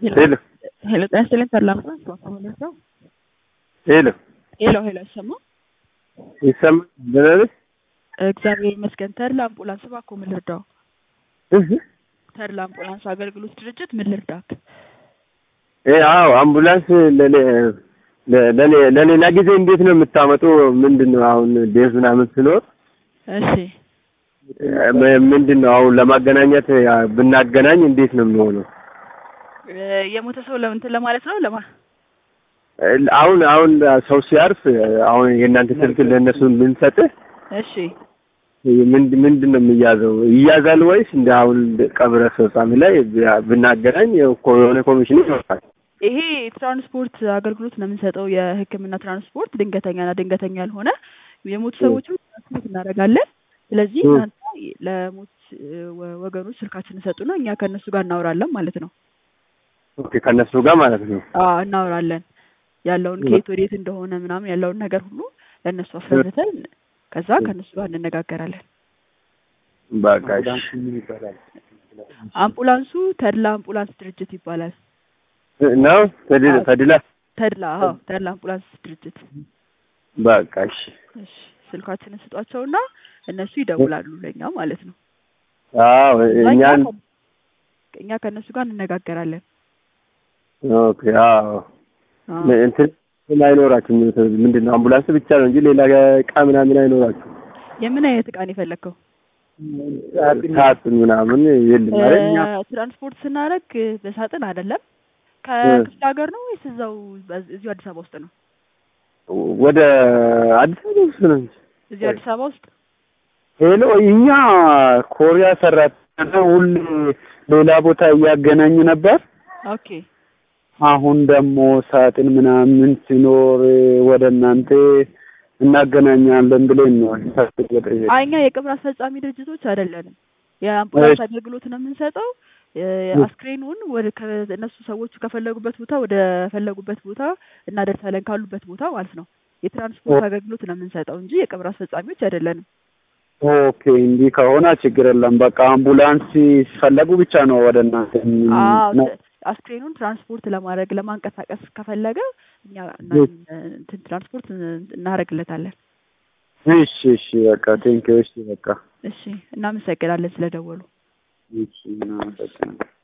ሄሎ ሄሎ ጤና ይስጥልኝ ተድላ አምቡላንስ ከመለስ ነው። ሄሎ ሄሎ ሄሎ አይሰማ ይሰማል? ደህና ነሽ? እግዚአብሔር ይመስገን። ተድላ አምቡላንስ እባክዎ ምን ልርዳው? እህ ተድላ አምቡላንስ አገልግሎት ድርጅት ምን ልርዳክ? እ አዎ አምቡላንስ ለሌ ለሌ ለሌላ ጊዜ እንዴት ነው የምታመጡ? ምንድን ነው አሁን ቤዝ ምናምን ስኖር እሺ ምንድን ነው አሁን ለማገናኘት ያ ብናገናኝ እንዴት ነው የሚሆነው? እ የሞተ ሰው ለምንትን ለማለት ነው ለማ አሁን አሁን ሰው ሲያርፍ አሁን የእናንተ ስልክ ለእነሱ ብንሰጥህ እሺ ምንድን ምንድን ነው የሚያዘው? ይያዛል ወይስ እንደ አሁን ቀብረ ፈጻሚ ላይ ብናገናኝ እኮ የሆነ ኮሚሽን ይኖራል? ይሄ ትራንስፖርት አገልግሎት ነው የምንሰጠው። የሕክምና ትራንስፖርት ድንገተኛና ድንገተኛ ያልሆነ የሞቱ ሰዎችን ትራንስፖርት እናደርጋለን። ስለዚህ እ። እናንተ ለሞት ወ- ወገኖች ስልካችን ሰጡና እኛ ከእነሱ ጋር እናወራለን ማለት ነው። ኦኬ ከእነሱ ጋር ማለት ነው። አዎ እናወራለን። ያለውን እ። ከየት ወዴት እንደሆነ ምናምን ያለውን ነገር ሁሉ ለእነሱ አስረድተን ከዛ ከእነሱ ጋር እንነጋገራለን። በቃ እሺ። አምቡላንሱ ተድላ አምቡላንስ ድርጅት ይባላል። ነው ተድላ ተድላ ተድላ አዎ ተድላ አምቡላንስ ድርጅት። በቃ እሺ። እሺ ስልካችንን ስጧቸውና እነሱ ይደውላሉ ለእኛ ማለት ነው። አዎ ከዛ እኛ እኛን ከ- እኛ ከእነሱ ጋር እንነጋገራለን። ኦኬ አዎ አዎ። እንትን ምን አይኖራችሁም? ምንድን ነው አምቡላንስ ብቻ ነው እንጂ ሌላ እቃ ምናምን አይኖራችሁም? የምን አይነት እቃ ነው የፈለግከው? ሳጥን ምናምን የለም አይደል? እ፣ ትራንስፖርት ስናደርግ በሳጥን አይደለም። ከክፍለ ሀገር ነው ወይስ እዛው በዝ- እዚሁ አዲስ አበባ ውስጥ ነው? ወደ አዲስ አበባ ውስጥ ነው እንጂ እዚሁ አዲስ አበባ ውስጥ ሄሎ እኛ ኮሪያ ሰራተኛ ሁሌ ሌላ ቦታ እያገናኙ ነበር። ኦኬ አሁን ደግሞ ሳጥን ምናምን ሲኖር ወደ እናንተ እናገናኛለን ብለን ነው ሳጥን የጠየቅን። አይ እኛ የቅብር አስፈጻሚ ድርጅቶች አይደለንም። የአምቡላንስ አገልግሎት ነው የምንሰጠው። እ፣ አስክሬኑን ወደ ከ- እነሱ ሰዎቹ ከፈለጉበት ቦታ ወደ ፈለጉበት ቦታ እናደርሳለን ካሉበት ቦታ ማለት ነው። የትራንስፖርት አገልግሎት ነው የምንሰጠው እንጂ የቅብር አስፈጻሚዎች አይደለንም። ኦኬ እንዲህ ከሆነ ችግር የለም። በቃ አምቡላንስ ሲፈለጉ ብቻ ነው ወደ እናንተ አዎ ነው። ት- አስክሬኑን ትራንስፖርት ለማድረግ ለማንቀሳቀስ ከፈለገ እኛ እና- እንትን ትራንስፖርት እናደርግለታለን። እሺ እሺ በቃ ቴንኪው። እሺ በቃ እሺ እናመሰግናለን ስለደወሉ። እሺ እናመሰግናለን።